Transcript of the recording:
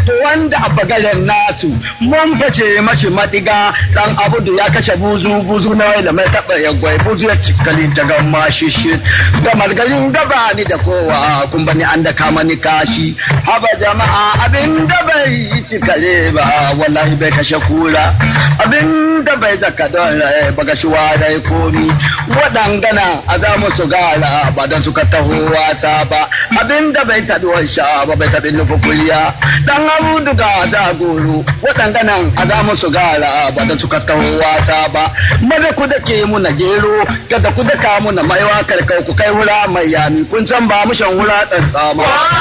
to wanda a bagaren nasu mun face mashi madiga dan abudu ya kashe buzu buzu na waila mai taɓa ya gwai buzu ya cikali ta gamma shishi da margarin gaba ni da kowa kun bani an da kama ni kashi haba jama'a abin da bai yi cikale ba wallahi bai kashe kura abin da bai zaka don rai baga shi rai komi waɗangana a za mu su gara ba don suka taho wasa ba abin da bai taɓi wansha ba bai taɓi nufi kuliya dan abu duga da goro waɗanganan a za mu su gara ba don suka taho wasa ba maza ku da ke muna gero kada ku daka muna maiwa karkau ku kai wura mai yami kun san ba mu shan wura tsama